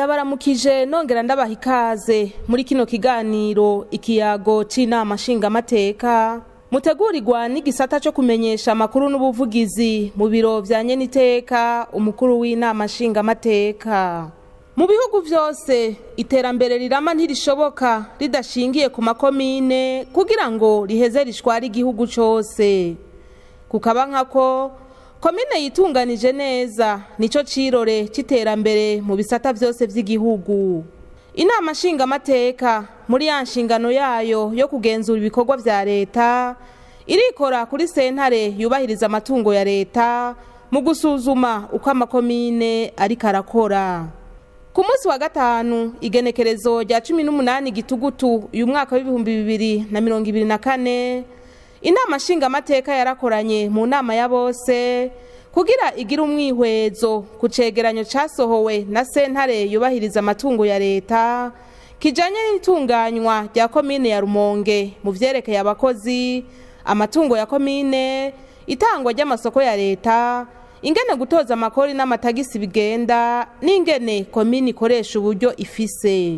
ndabaramukije nongera ndabaha ikaze muri kino kiganiro ikiyago c'inama nshingamateka mutegurirwa n'igisata co kumenyesha amakuru n'ubuvugizi mu biro vya nyeniteka umukuru w'inama nshingamateka mu bihugu vyose iterambere rirama ntirishoboka ridashingiye ku makomine kugira ngo riheze rishware igihugu cose kukaba nkako komine yitunganije neza nico cirore c'iterambere mu bisata vyose vy'igihugu inama nshingamateka muri ya nshingano yayo yo kugenzura ibikorwa vya leta irikora kuri sentare yubahiriza amatungo ya leta mu gusuzuma uko amakomine ariko arakora ku munsi wa gatanu igenekerezo rya cumi n'umunani gitugutu uyu mwaka w'ibihumbi bibiri na mirongo ibiri na kane inama nshingamateka yarakoranye mu nama ya bose kugira igire umwihwezo ku cegeranyo casohowe na sentare yubahiriza amatungo ya leta kijanye n'itunganywa rya komine ya rumonge mu vyerekeye abakozi amatungo ya komine itangwa ry'amasoko ya leta ingene gutoza amakori n'amatagisi bigenda n'ingene komine ikoresha uburyo ifise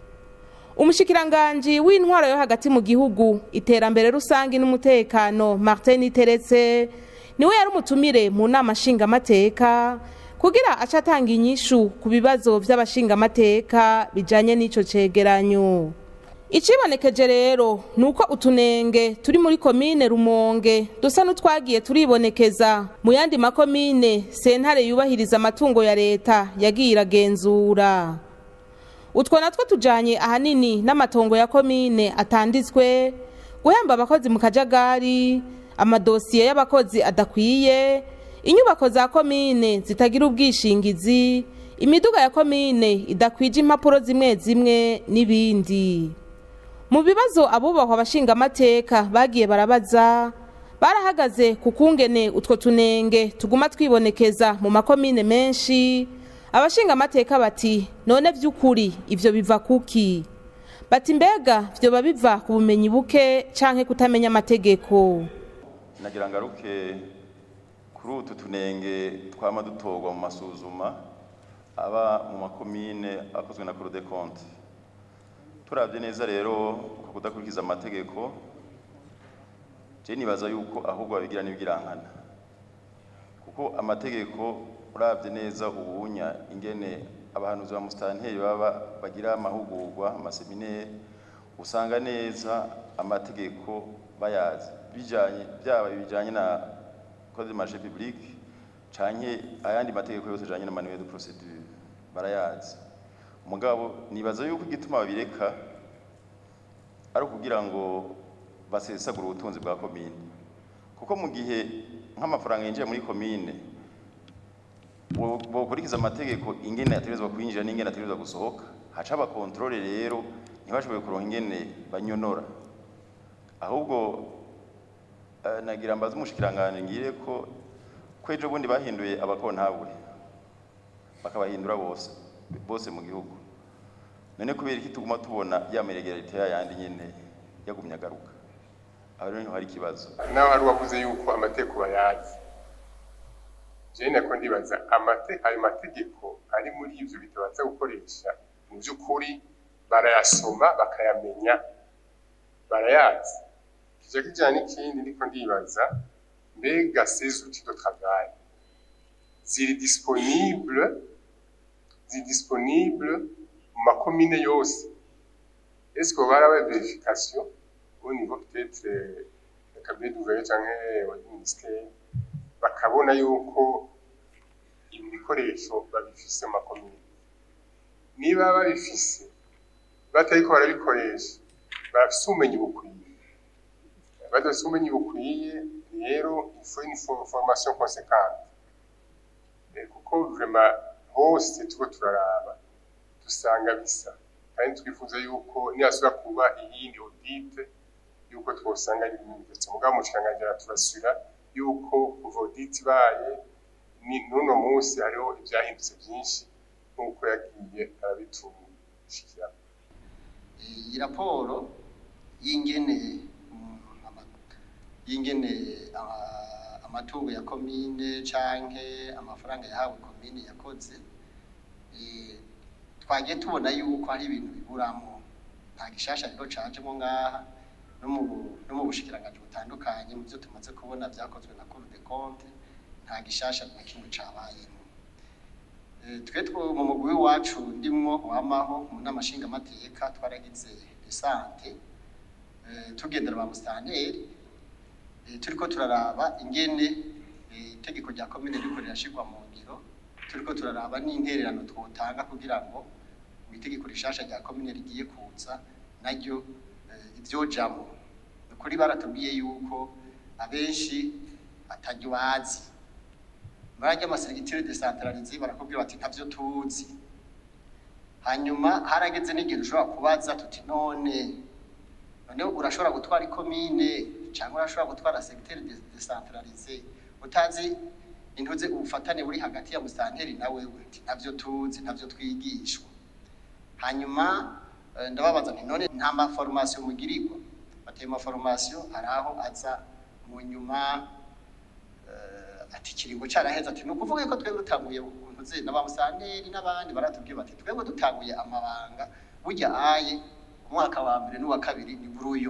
umushikiranganji w'intwaro yo hagati mu gihugu iterambere rusange n'umutekano martin iteretse niwe yari umutumire mu nama nshingamateka kugira aca atanga inyishu ku bibazo vy'abashingamateka bijanye n'ico cegeranyo icibonekeje rero ni uko utunenge turi muri komine rumonge dusa n'utwagiye turibonekeza mu yandi makomine sentare yubahiriza amatungo ya leta yagiye iragenzura utwo natwo tujanye ahanini n'amatongo ya komine atanditswe guhemba abakozi mu kajagari amadosiye y'abakozi adakwiye inyubako za komine zitagira ubwishingizi imiduga ya komine idakwije impapuro zimwe zimwe n'ibindi mu bibazo abubahwa abashingamateka bagiye barabaza barahagaze ku kungene utwo tunenge tuguma twibonekeza mu makomine menshi abashingamateka bati none vy'ukuri ivyo biva kuki bati mbega vyoba biva ku bumenyi buke canke kutamenya amategeko nagira ngaruke kuri utu tunenge twama dutorwa mu masuzuma aba mu makomine akozwe na Cour des comptes turavye neza rero ku kudakurikiza amategeko je nibaza yuko ahubwo babigira n'ibigirankana kuko amategeko uravye neza ubunya ingene abahanuzi ba musitanteri baba bagira amahugurwa amaseminere usanga neza amategeko bayazi bijanye byaba bijanye na code de marché public canke ayandi mategeko yose ajanye na manuel de procédure barayazi mugabo nibaza yuko igituma babireka ari ukugira ngo basesagure ubutunzi bwa komine kuko mu gihe nk'amafaranga yinjiye muri komine bokurikiza amategeko ingene ategerezwa kwinjira n'ingene ategerezwa gusohoka haca abakontrole rero ntibashoboye kuronka ingene banyonora ahubwo nagira mbaze umushikiranganje ngire ko kwejo bundi bahinduye abakontabule bakabahindura bose bose mu gihugu none kubera iki tuguma tubona ya meregerite yayandi nyene yagumye agaruka aho rero hari ikibazo nawe hari uwavuze yuko amategeko bayazi jewe nako ndibaza ayo mategeko ari muri ivyo bitabaza gukoresha mu vy'ukuri barayasoma bakayamenya barayazi kija kijana n'ikindi ndiko ndibaza mbega ces outils de travail ziri disponible ziri disponible mu makomine yose est-ce que barabaye verification au niveau peut-être ya cabinet d'ouvrier canke wa ministère bakabona yuko ibi bikoresho babifise mu makomine niba babifise batariko barabikoresha barafise ubumenyi bukwiye badafise ubumenyi bukwiye rero il faut une formation conséquente kuko vraiment hose turiko turaraba dusanga bisa kandi twifuza yuko nihasubira kuba iyindi audite yuko twosanga ari ibintu ndetse mugabo umushikiranganji araturasura yuko kuva audite ibaye n'uno munsi hariho ivyahindutse vyinshi nk'uko yagiye arabitushikira iyi raporo y'ingene y'ingene amatungo ya komine canke amafaranga yahawe komine yakoze twagiye tubona yuko hari ibintu biburamo nta gishasha rero cajemo ngaha no mu no mu bushikiranganji butandukanye mu byo tumaze kubona byakozwe na Cour des comptes nta gishasha na kimwe cabayemo Eh, twe two mu mugwi wacu ndimwo wamaho mu nama nshingamateka twaragize desante eh, tugendera ba musitanteri eh, turiko turaraba ingene eh, itegeko rya komine riko rirashirwa mu ngiro turiko turaraba n'intererano twotanga kugira ngo mu itegeko rishasha rya komine rigiye kuza naryo eh, ivyojamwo ni ukuri baratubwiye yuko abenshi ataryo bazi barajya amaserigitire desantararize barakubwira bati ntavyo tuzi hanyuma harageze n'igihe ushobora kubaza tuti none none urashobora gutwara ikomine cyangwa urashobora gutwara segitire desantararize utazi intuze ubufatane buri hagati ya musitanteri na wewe nti ntavyo tuzi ntavyo twigishwa hanyuma eh, ndababaza nti none nta maforomasiyo mugirirwa bateye maforomasiyo hari aho aza mu nyuma eh, ati ikiringo caraheze ati ni ukuvuga yuko twebwe dutanguye ntuze na ba musitanteri n'abandi baratubwiye bati twebwe dutanguye amabanga burya aye umwaka wa mbere n'uwa kabiri ni buri uyu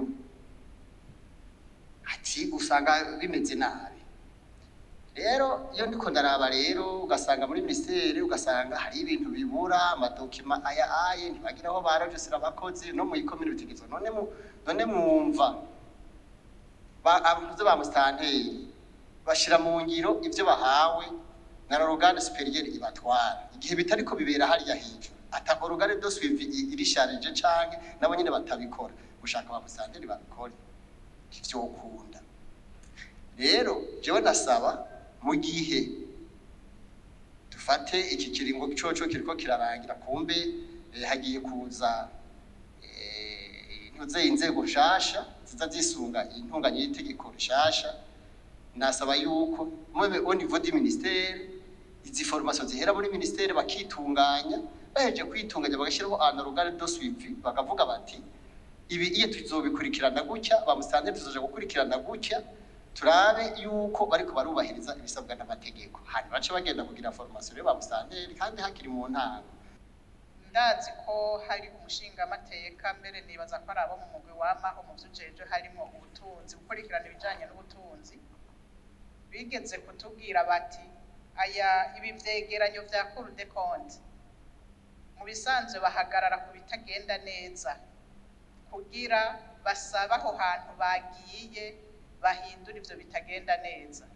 ati usanga bimeze nabi rero iyo ndiko ndaraba rero ugasanga muri minisiteri ugasanga hari ibintu bibura amadokima aya aye ntibagira aho barajisira abakozi no mu ikomine bitegetswe none mu none mwumva ba abavuze ba musitanteri bashira mu ngiro ivyo bahawe na l'organe supérieur ibatwara igihe bitariko bibera hariya hejuru ata organe de suivi i- irisharije canke nabo nyene batabikora gushaka ba musitanteri babikore ntivyokunda rero jewe nasaba mu gihe dufate iki kiringo coco kiriko kirarangira kumbe eh, hagiye kuza eh, ntuze inzego nshasha ziza zisunga intunganye y'itegeko rishasha nasaba yuko mwebe au niveau du ministère izi formation zihera muri ministère bakitunganya baheje kwitunganya bagashyiraho un organe de suivi bakavuga bati ibi iyo tuzobikurikirana gutya ba musitanteri tuzoja gukurikirana gutya turabe yuko bariko barubahiriza ibisabwa n'amategeko hanyuma bace bagenda kugira formation rero ba musitanteri kandi hakiri mu ntango ndazi ko hari umushingamateka mbere nibaza ko ari abo mu mugwi wamaho mu vy'ujeje harimo ubutunzi gukurikirana ibijanye n'ubutunzi bigeze kutubwira bati aya ibi vyegeranyo vya Cour des comptes mu bisanzwe bahagarara ku bitagenda neza kugira basabe aho hantu bagiye bahindura ivyo bitagenda neza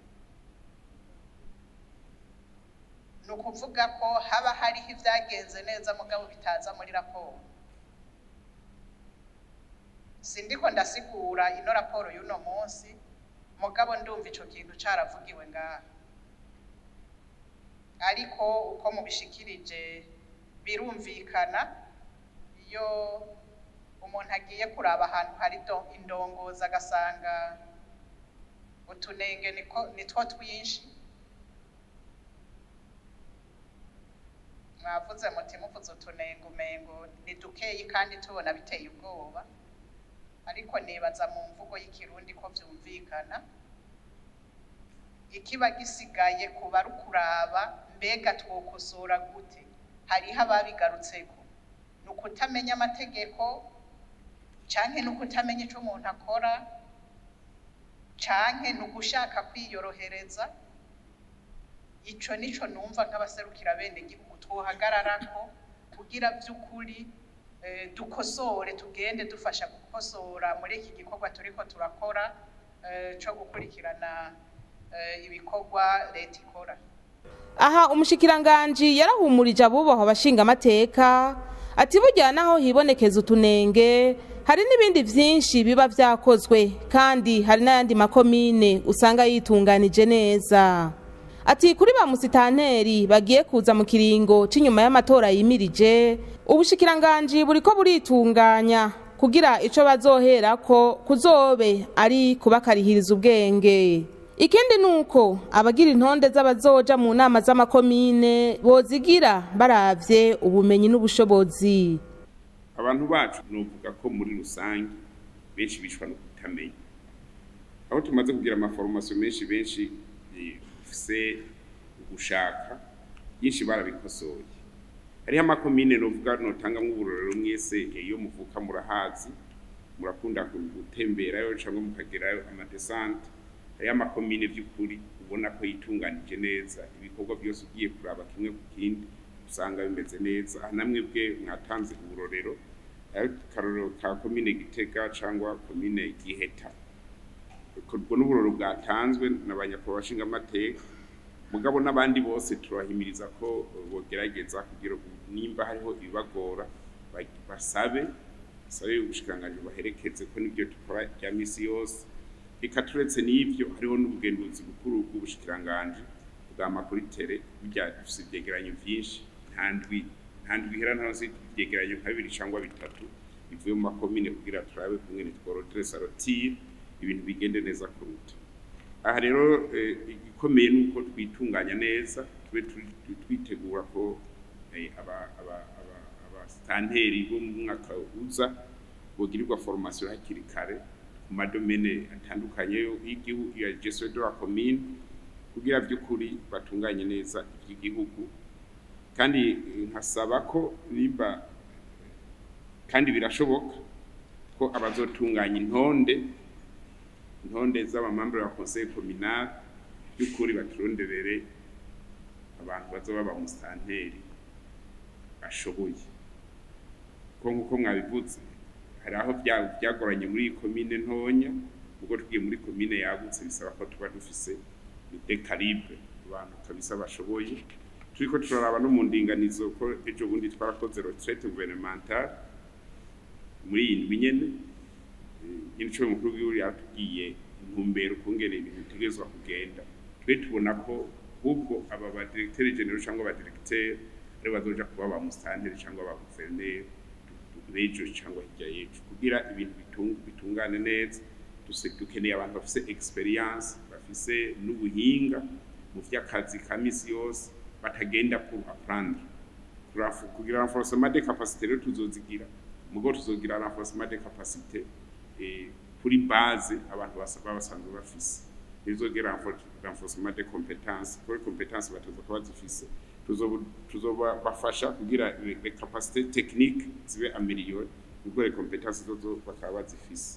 ni ukuvuga ko haba hariho ibyagenze neza mugabo bitaza muri raporo sindiko ndasigura ino raporo y'uno munsi mugabo ndumva ico kintu caravugiwe ngaha ariko uko mubishikirije birumvikana iyo umuntu agiye kuraba ahantu hari do- indongozi agasanga utunenge niko nitwo twinshi mwavuze muti muvuze utunenge umengo ni dukeyi kandi tubona biteye ubwoba ariko nibaza mu mvugo y'ikirundi ko vyumvikana ikiba gisigaye kuba ari ukuraba mbega twokosora gute hariho ababigarutseko ni ukutamenya amategeko canke ni ukutamenya ico umuntu akora canke ni ugushaka kwiyorohereza ico nico numva nk'abaserukira bene gihugu twohagararako kugira vy'ukuri eh, dukosore tugende dufasha gukosora muri iki gikorwa turiko turakora eh, co gukurikirana eh, ibikorwa leta ikora aha umushikiranganji yarahumurije abubahwa abashingamateka ati burya naho hibonekeza utunenge hari n'ibindi vyinshi biba vyakozwe kandi hari n'ayandi makomine usanga yitunganije neza ati kuri ba musitanteri bagiye kuza mu kiringo c'inyuma y'amatora yimirije ubushikiranganji buriko buritunganya kugira ico bazoherako kuzobe ari kubakarihiriza ubwenge ikindi nuko abagira intonde z'abazoja mu nama z'amakomine bozigira baravye ubumenyi n'ubushobozi abantu bacu novuga ko muri rusange benshi bishwa no kutamenya aho tumaze kugira amaforomasiyo menshi benshi eh, ufise ugushaka byinshi barabikosoye hariho amakomine novuga notangamwo uburorero mwese iyo muvuka murahazi murakunda gutemberayo cyangwa mukagerayo amadesante hariho amakomine by'ukuri ubona ko yitunganije neza ibikorwa byose ugiye kuraba kimwe ku kindi usanga bimeze neza namwe bwe mwatanze uburorero akarorero ka komine gitega cyangwa komine giheta ubwo n'uburoro bwatanzwe na ba nyakubahwa bashingamateka mugabo n'abandi bose turahimiriza ko bogerageza kugira nimba hariho ibibagora basabe basabe ubushikiranganji baherekeze ko nibyo dukora bya misi yose reka turetse n'ibyo hariho n'ubugenduzi bukuru bw'ubushikiranganji bwa makuritere burya dufise ivyegeranyo vyinshi nta ndwi nta ndwi ihera ntaronse ivyegeranyo nka bibiri cangwa bitatu bivuye mu makomine kugira turabe kungene tworodere sarotire ibintu bigende neza kuruta aha rero igikomeye ni uko twitunganya neza tube twitegura ko abasitanteri bo mu mwaka uza bogirirwa formation hakiri kare ku madomene atandukanye y'igihugu ya gestion de la commune kugira by'ukuri batunganye neza iby'igihugu kandi nkasaba ko nimba kandi birashoboka ko abazotunganya intonde intonde z'abamambure ba conseil communal by'ukuri baturonderere abantu bazoba ba musitanteri bashoboye ko nk'uko mwabivuze hari aho byagoranye muri iyi komine ntonya ubwo tugiye muri komine yagutse bisaba ko tuba dufise de calibre abantu kabisa bashoboye turiko turaraba no mu ndinganizo ko ejo bundi twarakoze retraite gouvernementale muri iyi ndwi nyene nyinico mukuru w'igihugu yatubwiye intumbero ukungene ibintu bitegerezwa kugenda twe tubona ko ahubwo aba ba directeur general cyangwa ba directeur ari bazoja kuba ba musitanteri cyangwa ba guverineri b'ejo cyangwa hirya y'ejo kugira ibintu bitungane neza dukeneye abantu bafise experience bafise n'ubuhinga mu vy'akazi ka misi yose batagenda pour apprendre kugira renforcement de capacité rero tuzozigira mugo tuzogira renforcement de capacité kuri base abantu baba basanzwe bafise ntibizogera renforcement de compétence kuri compétence batoza kuba zifise tuzobafasha kugira les capacités techniques zibe améliorées ubwo les compétences zozo bakaba bazifise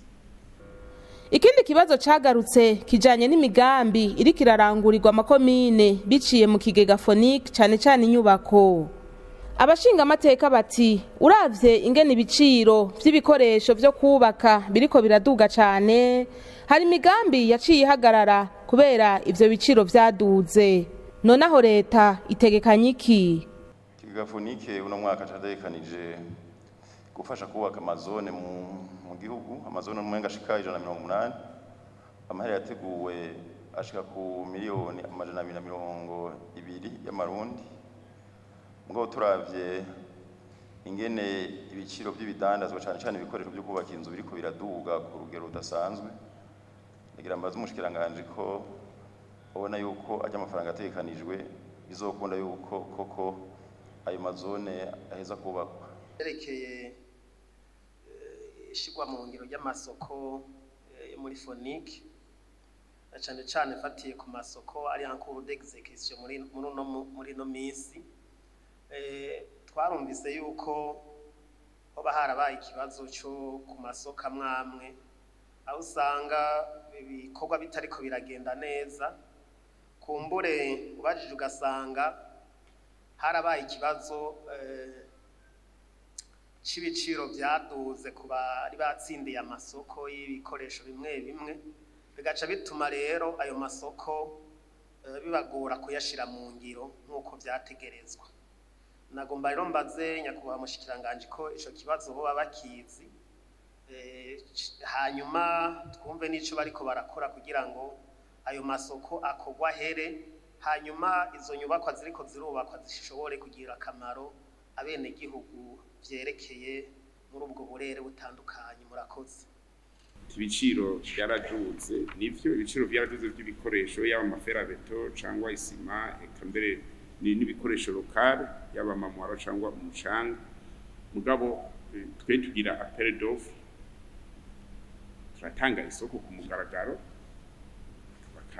ikindi kibazo cagarutse kijanye n'imigambi iriko irarangurirwa amakomine biciye mu kigega phonique cane cane inyubako abashinga amateka bati uravye ingene ibiciro vy'ibikoresho vyo kubaka biriko biraduga cane hari imigambi yaciye ihagarara kubera ivyo biciro vyaduze nonaho leta itegekanya iki ikigega phonique uno mwaka categekanije gufasha kubaka amazone mu mu gihugu amazone umenga ashika ijana na mirongo umunani amahera yateguwe ashika ku miliyoni amajana abiri na mirongo ibiri y'amarundi mugabo turavye ingene ibiciro by'ibidandazwa cane cane ibikoresho byo kubaka inzu biriko biraduga ku rugero rudasanzwe ndagira mbaze umushikiranganje ko ubona yuko ajya amafaranga ategekanijwe bizokunda yuko koko ayo mazone aheza kubakwa yerekeye ishigwa mu ngiro ry'amasoko yo muri fonike na cyane cyane fatiye ku masoko ari ankuru d'execution muri muri no muri no minsi twarumvise yuko hoba harabaye ikibazo cyo ku masoko amwamwe aho usanga ibikorwa bitariko biragenda neza kumbure ubajije ugasanga harabaye ikibazo c'ibiciro byaduze ku bari batsindiye amasoko y'ibikoresho bimwe bimwe bigaca bituma rero ayo masoko bibagora kuyashira mu ngiro nk'uko byategerezwa nagomba rero mbaze nyakubahwa mushikiranganje ko ico kibazo boba bakizi hanyuma twumve n'ico bariko barakora kugira ngo ayo masoko akogwa here hanyuma izo nyubakwa ziriko zirubakwa zishobore kugira akamaro abenegihugu vyerekeye muri ubwo burere butandukanye murakoze ibiciro byaraduze nivyo ibiciro byaraduze by'ibikoresho yaba amaferabeto cyangwa isima eka mbere n'ibikoresho lokale yaba amamwaro cyangwa umucanga mugabo twe tugira appel d'offre turatanga isoko ku mugaragaro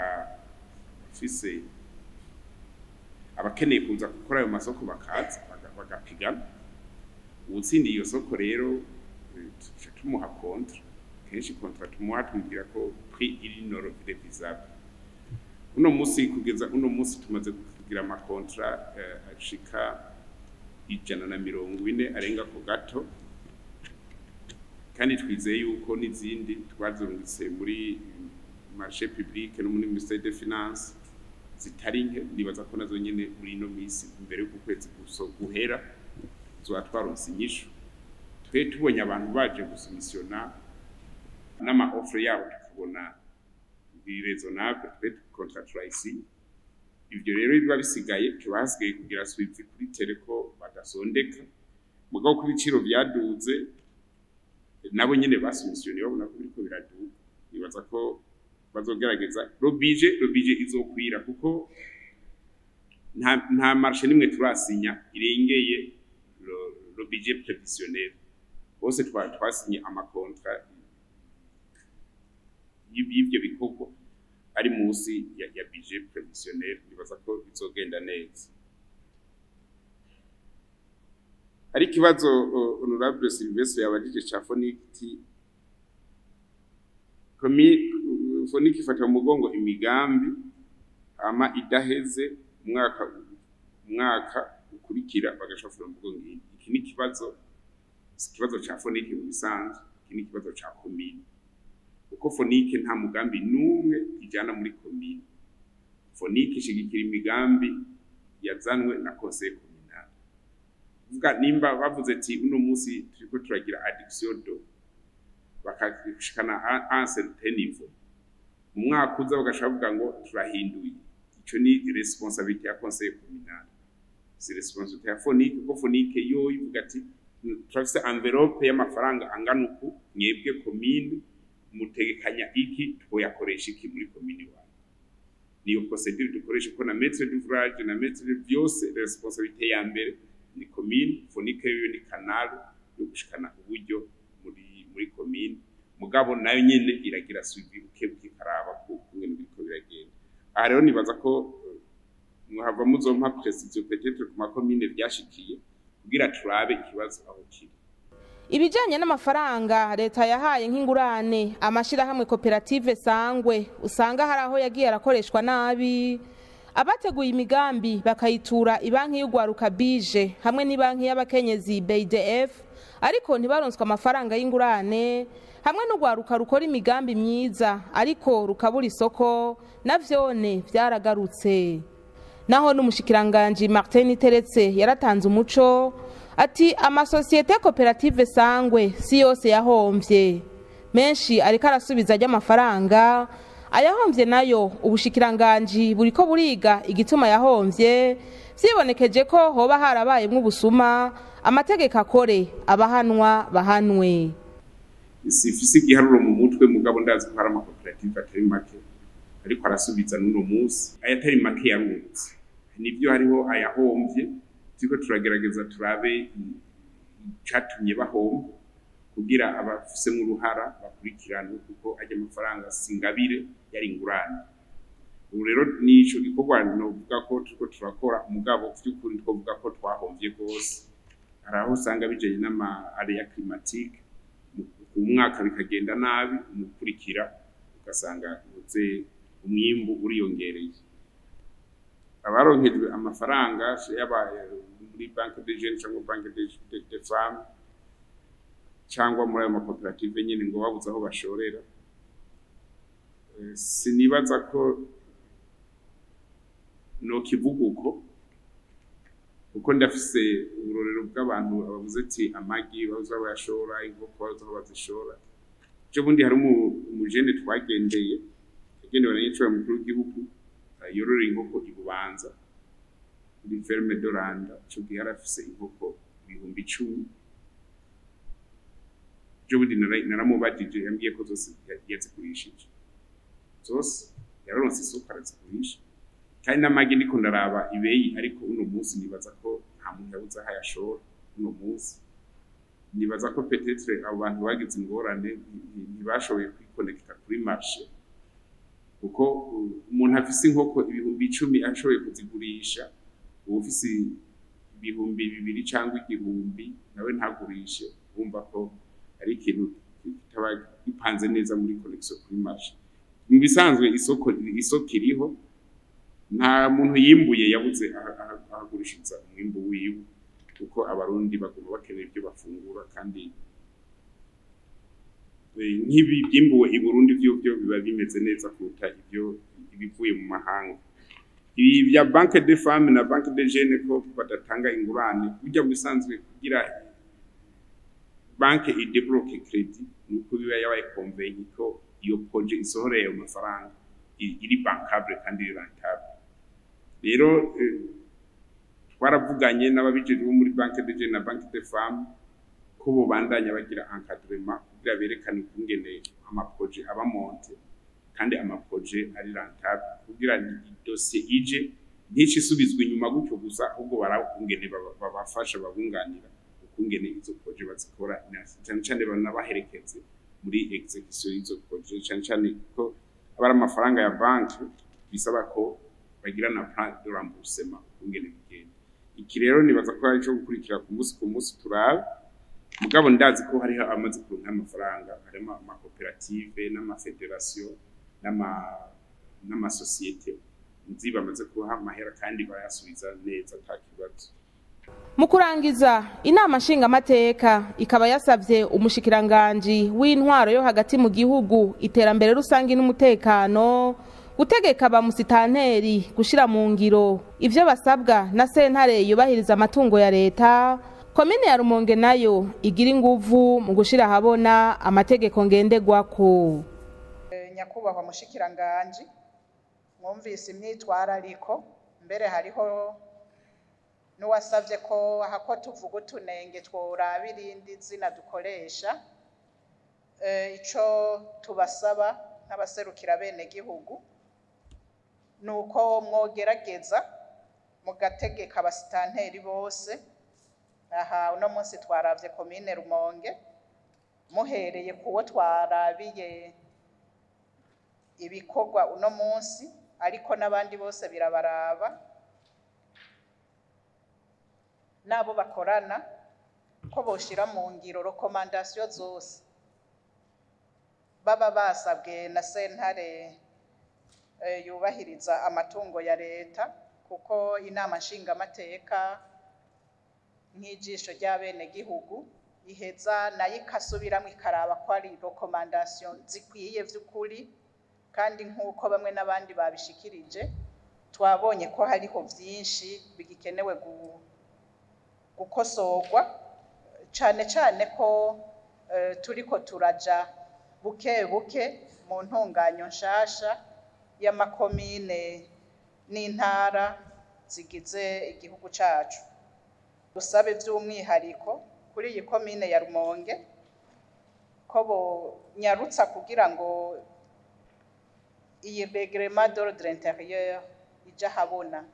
bakafise abakeneye kuza gukora ayo masoko bakaza bagapigana uwutsindiye iyo soko rero eh, tuca tumuha kontra kenshi kontra tumuha tumubwira ko prix iri noro revisable uno musi kugeza uno musi tumaze kugira amakontra eh, ashika ijana na mirongo ine arenga ku gato kandi twizeye yuko n'izindi twazurungitse muri marché public no muri ministère des finances zitari nke nibaza ko nazo nyene muri ino misi imbere y'uko ukwezi guso guhera tuba twaronse inyishu twe tubonye abantu baje gusumisiona n'ama offre yabo tukabona biresonable twe contractualize ivyo rero biba bisigaye tuba hasigaye kugira swift kuri teleko badasondeka mugabo ko ibiciro vyaduze nabo nyene basumisione babona ko biriko biraduga nibaza ko bazogerageza robije robije izokwira kuko nta nta marché nimwe turasinya irengeye lo- lo budget prévisionnel bose twa twasinye amakontra y'ib- y'ivyo bikorwa ari munsi ya, ya budget prévisionnel nibaza ko bizogenda neza hari ikibazo uh, honorable Sylvestre yabajije ca foniti komi foniki ifata mu mugongo imigambi ama idaheze umwaka umwaka ukurikira bagashafura mu mugongo iyi. iki ni ikibazo si ikibazo ca foniki mu bisanzwe iki ni ikibazo ca komine kuko fonike nta mugambi n'umwe ijana muri komine fonike ishigikira imigambi yazanwe na conseil communal vuga nimba bavuze ati uno munsi turiko turagira addiction do bakashikana a un certain niveau mu mwaka uza bagashaka bavuga ngo turahinduye ico ni responsabilité ya conseil communal si responsabilité ya fonike kuko fonike yo ivuga ati turafise envelope y'amafaranga angana uku mwebwe komine mutegekanya iki twoyakoresha iki muri komine iwanyu niyo procedure dukoresha ko na maître d'ouvrage na maître byose responsabilité ya mbere ni komine fonike yo ni canal yo gushikana uburyo muri muri komine mugabo nayo nyene iragira suivi bukebuke karaba ko ingene biriko biragenda aha rero nibaza ko eh, mwahava muzompa precision peut-être ku makomine vyashikiye kugira turabe ikibazo aho kiri ibijanye n'amafaranga leta yahaye nk'ingurane amashirahamwe koperative sangwe usanga hari aho yagiye arakoreshwa nabi abateguye imigambi bakayitura ibanki y'ugwaruka bije hamwe n'ibanki y'abakenyezi BDF ariko ntibaronswe amafaranga y'ingurane hamwe n'ugwaruka rukora imigambi myiza ariko rukabura isoko navyone vyaragarutse naho n'umushikiranganji Martin Teretse yaratanze umuco ati amasosiyete koperative sangwe si yose yahomvye menshi ariko arasubiza ry'amafaranga ayahombye nayo ubushikiranganji buriko buriga igituma yahomvye vyibonekeje ko hoba harabayemwo ubusuma amategeko akore abahanwa bahanwe sifise igiharuro mu mutwe mugabo ndazi ko hari amakoperative atari make ariko arasubiza n'uno munsi ayatari make yarungutse nibyo hariho ayahomvye turiko turagerageza turabe icatumye bahomba kugira abafisemwo uruhara bakurikiranwe kuko ajya amafaranga singabire yari ingurane ubu rero nico gikorwa novuga ko turiko turakora mugabo vy'ukuri twovuga ko twahomvye rwose hari aho usanga bijanye n'ama area climatique ku mwaka bikagenda nabi umukurikira ugasanga uze umwimbu uriyongereye abaronkejwe amafaranga yaba muri banque de jeunes cyangwa banque de, de, de femmes cyangwa muri ayo makoperative nyine ngo babuze aho bashorera Eh, sinibaza ko nokivuga uko kuko ndafise uburorero bw'abantu bavuze ati amagi baza bayashora inkoko baza aho bazishora ejo bundi hari umu- umujene twagendeye yagendewe na nyicura mukuru w'igihugu eh, yororera inkoko i bubanza kuri ferme doranda ico gihe yari afise inkoko ibihumbi icumi ejo bundi nara- naramubajije yambwiye ko zose ya- yazigurishije zose yararonse isoko arazigurisha kandi n'amagi ndiko ndaraba ibeyi ariko uno munsi nibaza ko nta muntu yabuze aho ayashora uno munsi nibaza ko petetre abo bantu bagize ingorane nti- nti- ntibashoboye kwikonekita kuri marshe kuko uh, umuntu afise inkoko ibihumbi icumi ashoboye kuzigurisha uba ufise ibihumbi bibiri cyangwa igihumbi nawe ntagurishe wumva ko ari ikintu kitaba gipanze neza muri connection kuri marché mu bisanzwe isoko isoko iriho nta muntu yimbuye yabuze aha- aha- ahagurishiriza umwimbu wiwe kuko abarundi baguma bakenera ibyo bafungura kandi eh, nk'ibi byimbuwe i Burundi byo byo biba bimeze neza kuruta ibyo ibivuye mu mahanga ibi bya banque de femme na banque de jeune ko badatanga ingurane burya mu bisanzwe kugira banke idebloke credit nuko biba yabaye convenye ko iyo projet isohoreye ayo mafaranga i- iri bankable kandi iri rentable rero eh, twaravuganye n'ababijejwe bo muri banque de jeune na banque de femme ko bobandanya bagira encadrement kugira berekane ukungene amaprojet aba monte kandi amaproje ari rentable kugira idosiye ije ntice isubizwa inyuma gutyo gusa ahubwo barakungene babafasha babunganira ukungene izo proje bazikora na- cyane cyane banabaherekeze muri execution y'izo proje cyane cyane ko aba ari amafaranga ya banki bisaba ko bagira na plan de remboursement ukungene bigenda iki rero nibaza ko ari cyo gukurikira ku munsi ku munsi turabe mugabo ndazi ko hariho amaze kuronka amafaranga harimo amakoperative n'amafederasiyo n'ama n'amasosiyete nzi bamaze kubaha amahera kandi bayasubiza neza ata kibazo mu kurangiza inama nshingamateka ikaba yasabye umushikiranganji w'intwaro yo hagati mu gihugu iterambere rusange n'umutekano gutegeka ba musitanteri gushyira mu ngiro ibyo basabwa na sentare yubahiriza amatungo ya leta komine ya rumonge nayo igira inguvu mu gushyira ahabona amategeko ngenderwako Eh, nyakubahwa mushikiranganji mwumvise imyitwarariko mbere hariho n'uwasabye ko hako tuvuga utunenge tworaba irindi zina dukoresha Eh, ico tubasaba nk'abaserukira bene gihugu ni uko mwogerageza mugategeka abasitanteri bose aha uno munsi twaravye komine rumonge muhereye kuwo twarabiye ibikorwa uno munsi ariko n'abandi bose birabaraba n'abo bakorana ko boshira mu ngiro rekomandasiyo zose baba basabwe na sentare eh, yubahiriza amatungo ya leta kuko inama nshingamateka nk'ijisho ry'abenegihugu iheza nayo ikasubiramo ikaraba ko ari rekomandasiyo zikwiye by'ukuri kandi nk'uko bamwe n'abandi babishikirije twabonye ko hariho byinshi bigikenewe gu- gukosorwa cyane cyane ko eh, turiko turaja buke buke mu ntunganyo nshasha y'amakomine n'intara zigize igihugu cacu dusabe by'umwihariko kuri iyi komine ya rumonge ko bonyarutsa kugira ngo iyi regrema d'ordre intérieur ija habona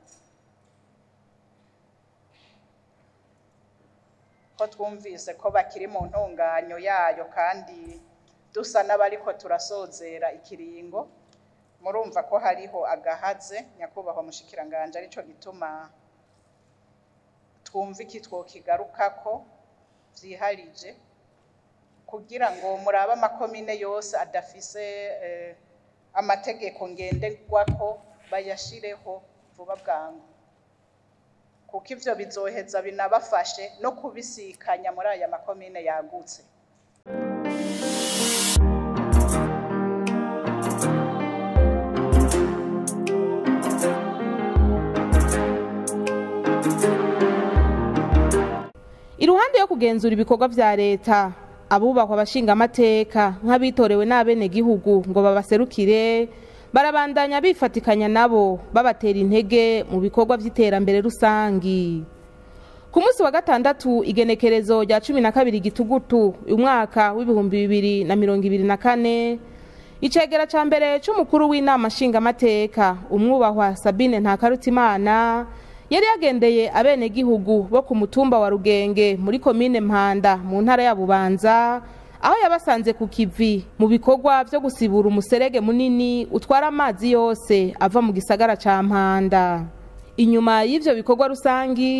ko twumvise ko bakiri mu ntunganyo yayo kandi dusa n'abariko turasozera ikiringo murumva ko hariho agahaze nyakubahwa mushikiranganje arico gituma twumva iki twokigarukako vyiharije kugira ngo murabe amakomine yose adafise eh, amategeko ngenderwako bayashireho vuba bwangu kuko ivyo bizoheza binabafashe no kubisikanya muri aya makomine yagutse iruhande yo kugenzura ibikorwa vya leta abubahwa abashingamateka nk'abitorewe n'abenegihugu ngo babaserukire barabandanya bifatikanya nabo babatera intege mu bikorwa vy'iterambere rusangi ku munsi wa gatandatu igenekerezo rya cumi na kabiri gitugutu umwaka w'ibihumbi bibiri na mirongo ibiri na kane icegera ca mbere c'umukuru w'inama nshingamateka umwubahwa sabine ntakarutimana yari yagendeye abenegihugu bo ku mutumba wa rugenge muri komine mpanda mu ntara ya bubanza aho yabasanze ku kivi mu bikorwa vyo gusibura umuserege munini utwara amazi yose ava mu gisagara ca mpanda inyuma y'ivyo bikorwa rusangi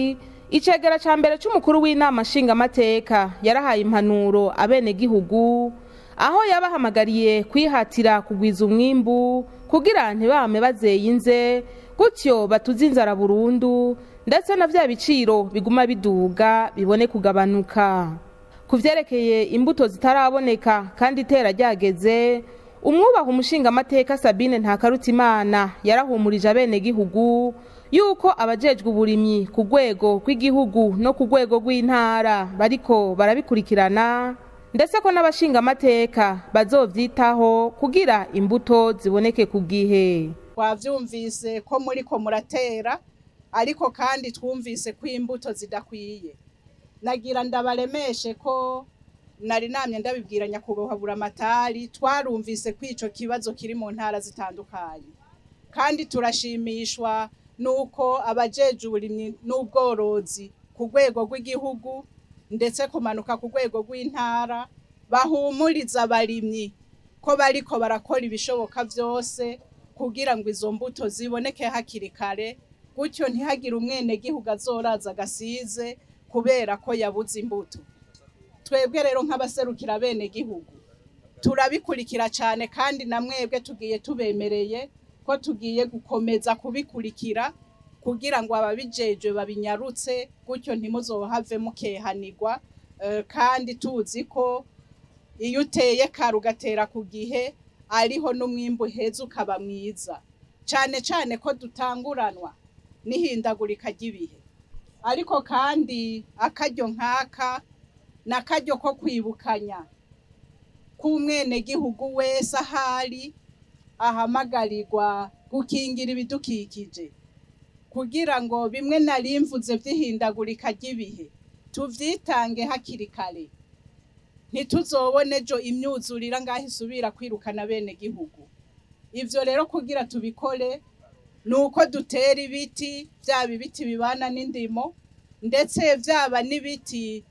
icegera ca mbere c'umukuru w'inama nshingamateka yarahaye impanuro abenegihugu aho yabahamagariye kwihatira kugwiza umwimbu kugira ntibame bazeye inze gutyo batuze inzara burundu ndetse na vya biciro biguma biduga bibone kugabanuka ku vyerekeye imbuto zitaraboneka kandi itera ryageze umwubaha umushingamateka sabine ntakarutimana yarahumurije abenegihugu yuko abajejwe uburimyi ku rwego rw'igihugu no ku rwego rw'intara bariko barabikurikirana ndetse ko n'abashingamateka bazovyitaho kugira imbuto ziboneke ku gihe twavyumvise ko muriko muratera ariko kandi twumvise ko imbuto zidakwiye nagira ndabaremeshe ko nari namye ndabibwira nyakubahwa buramatari twarumvise ko ico kibazo kiri mu ntara zitandukanye kandi turashimishwa nuko abajeje uburimyi n'ubworozi ku rwego rw'igihugu ndetse kumanuka ku rwego rw'intara bahumuriza abarimyi ko bariko barakora ibishoboka vyose kugira ngo izo mbuto ziboneke hakiri kare gutyo ntihagire umwenegihugu azoraza agasize kubera ko yabuze imbuto twebwe rero nk'abaserukira bene gihugu turabikurikira cyane kandi na mwebwe tugiye tubemereye ko tugiye gukomeza kubikurikira kugira ngo ababijejwe babinyarutse gutyo ntimuzohave mukehanirwa eh, kandi tuzi ko iyo uteye kare ugatera ku gihe ariho n'umwimbu heza ukaba mwiza cyane cyane ko dutanguranwa n'ihindagurika ry'ibihe ariko kandi akaryo nk'aka ni akaryo ko kwibukanya k'umwenegihugu wese ahari ahamagarirwa gukingira ibidukikije kugira ngo bimwe narimvuze by'ihindagurika ry'ibihe tuvyitange hakiri kare ntituzobone ejo imyuzurira ngaho isubira kwirukana bene gihugu ivyo rero kugira tubikore ni uko dutera ibiti vyaba ibiti bibana n'indimo ndetse vyaba n'ibiti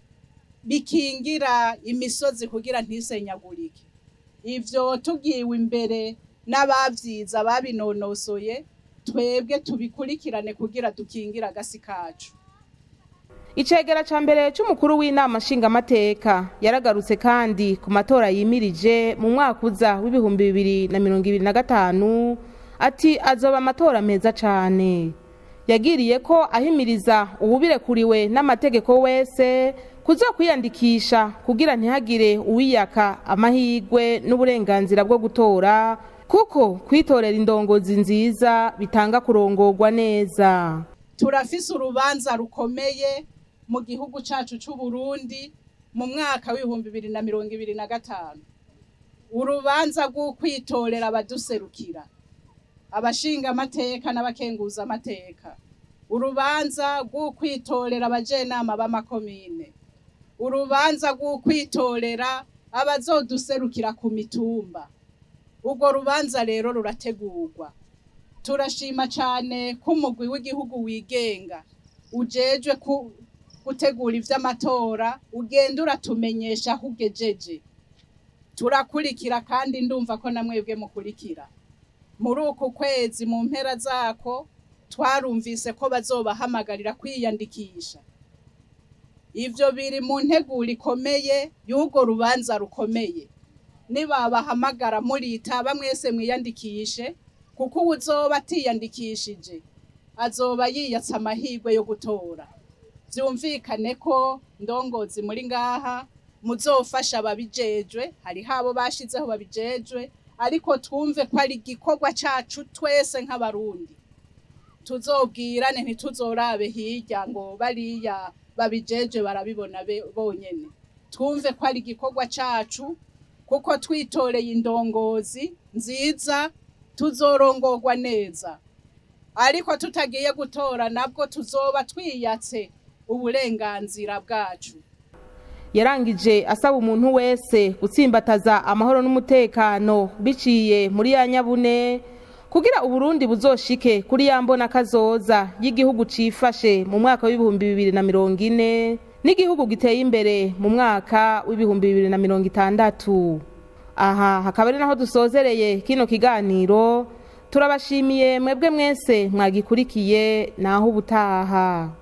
bikingira imisozi kugira ntisenyagurike ivyo tugiwe imbere n'abavyiza babinonosoye twebwe tubikurikirane kugira dukingire agasi kacu icegera ca mbere c'umukuru w'inama nshingamateka yaragarutse kandi ku matora yimirije mu mwaka uza w'ibihumbi bibiri na mirongo ibiri na gatanu ati azoba amatora meza cane yagiriye ko ahimiriza uwubirekuriwe n'amategeko wese kuza kwiyandikisha kugira ntihagire uwiyaka amahirwe n'uburenganzira bwo gutora kuko kwitorera indongozi nziza bitanga kurongorwa neza turafise urubanza rukomeye mu gihugu cacu c'u Burundi mu mwaka w'ibihumbi bibiri na mirongo ibiri na gatanu urubanza rw'ukwitorera abaduserukira abashinga amateka n'abakenguza amateka urubanza rw'ukwitorera abajenama b'amakomine urubanza rw'ukwitorera abazoduserukira ku mitumba urwo rubanza rero rurategurwa turashima cyane ko umugwi w'igihugu wigenga ujejwe ku- gutegura ivy'amatora ugenda uratumenyesha aho ugejeje turakurikira kandi ndumva ko na mwebwe mukurikira muri uku kwezi mu mpera zako twarumvise ko bazobahamagarira kwiyandikisha ivyo biri mu nteguro ikomeye y'urwo rubanza rukomeye nibabahamagara muritaba mwese mwiyandikishe kuko uwuzoba atiyandikishije azoba yiyatsa amahirwe yo gutora vyumvikane ko ndongozi muri ngaha muzofasha ababijejwe hariho abo bashizeho babijejwe ariko twumve ko ari igikorwa cacu twese nk'abarundi tuzobwirane ntituzorabe hirya ngo bariya babijejwe barabibona be- bonyene twumve ko ari igikorwa cacu kuko twitoreye indongozi nziza tuzorongorwa neza ariko tutagiye gutora nabwo tuzoba twiyatse uburenganzira bwacu yarangije asaba umuntu wese gutsimbataza amahoro n'umutekano biciye muri ya nyabune kugira uburundi buzoshike kuri ya mbona kazoza y'igihugu cifashe mu mwaka w'ibihumbi bibiri na mirongo ine n'igihugu giteye imbere mu mwaka w'ibihumbi bibiri na mirongo itandatu aha hakaba ari naho dusozereye kino kiganiro turabashimiye mwebwe mwese mwagikurikiye naho ubutaha